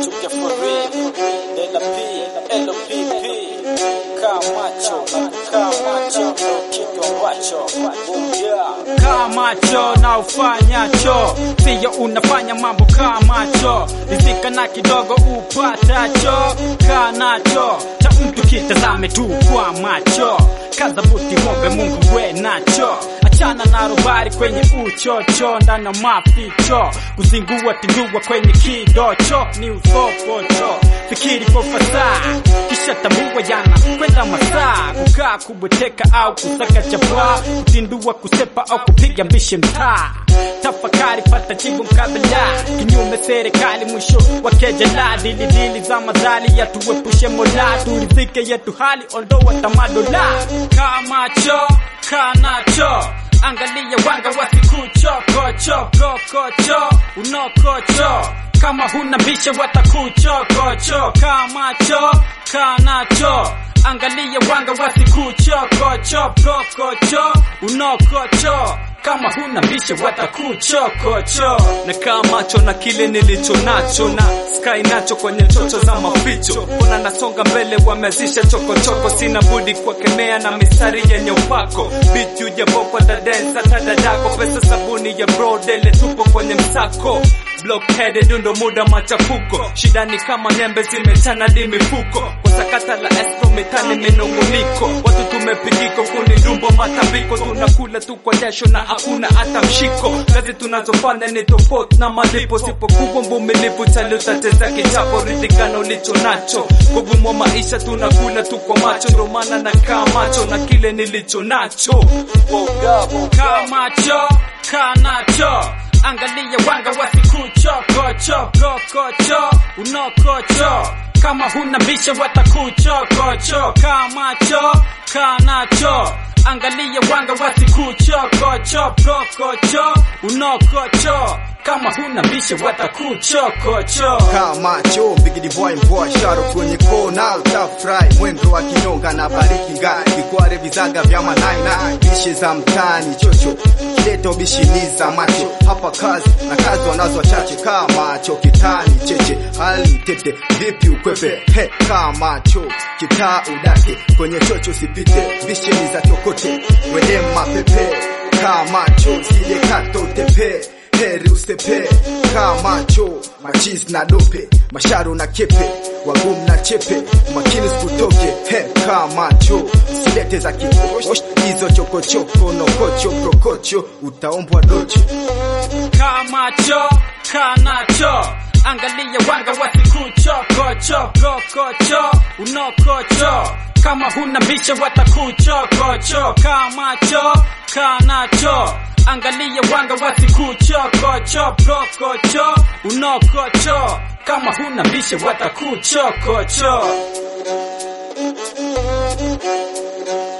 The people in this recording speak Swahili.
Chukia for real. Dela P, LPP. Kamacho, Kamacho, kitu ambacho. Bumbia. kamacho na ufanyacho, siyo unafanya mambo kamacho, rizika na kidogo upatacho, kanacho cha mtu kitazame tu kwa macho, kaza buti ng'ombe Mungu we nacho, achana na robari kwenye uchocho, ndani ya maficho, kuzingua tindua kwenye kidocho, ni usopocho, fikiri kwa fasaha, kisha tambua jana kwenda masaa, kukaa kubweteka au kusaka chapaa, kutindua kusepa au kupiga mbishi mtaa, tafakari pata jibu mkabala, kinyume serikali mwisho wakejela, dili dili za madhali yatuepushe mola, turizike yetu hali ondoa tamadola, kamacho kanacho angalia wanga wasikuchokochokokocho unokocho kama huna bisha watakuchokocho kamacho kanacho angalia wanga wasikuchokochokokocho unokocho kama huna bisha watakuchokocho na kaa macho na kile nilicho nacho na sky nacho kwenye chocho za maficho ona nasonga mbele wamezisha chokochoko sina budi kuwakemea na mistari yenye upako biti ujabokwa dadensa tadadako pesa sabuni ya brodele tupo kwenye msako blockheaded ndo muda machafuko shida ni kama nyembe zimetana di mifuko kwa sakata la espo mitani minunguniko watu tumepigiko kuni ndumbo matambiko tunakula tu kwa jasho na hakuna hata mshiko kazi tunazofanya ni tofauti na malipo sipokuwa mvumilivu chaliutateza kichapo ridhikana ulicho nacho kugumwa maisha tunakula tu kwa macho ndo maana nakaa macho na kile nilicho nacho kamacho kanacho angalia wanga wasikuchokochokokocho unokocho kama huna bisha watakuchokocho kamacho kanacho angalia wanga wasikuchokochokokocho unokocho kama huna bisha watakuchokocho kamacho bigidi boy mpoa sharo kwenye kona utafurahi mwendo wa kinyonga na bariki ngai vikware vizaga vya manaina bishi za mtani chocho kileta ubishiniza macho hapa kazi na kazi wanazo wachache kamacho kitani cheche hali tete vipi ukwepe he kamacho kitaa udake kwenye chocho usipite bisheni za chokote wende mapepe kamacho sije kato utepe heri usepe kamacho machis na dope masharo na kepe wagum na chepe makini sikutoke he kamacho silete za kiosh hizo chokochoko nokocho prokocho utaombwa docho kamacho kanacho angalia wanga wasikuchokochokokocho unokocho kama huna bisha watakuchokocho kamacho kanacho angalia wanga wasikuchokochokokocho unokocho kama huna bisha watakuchokocho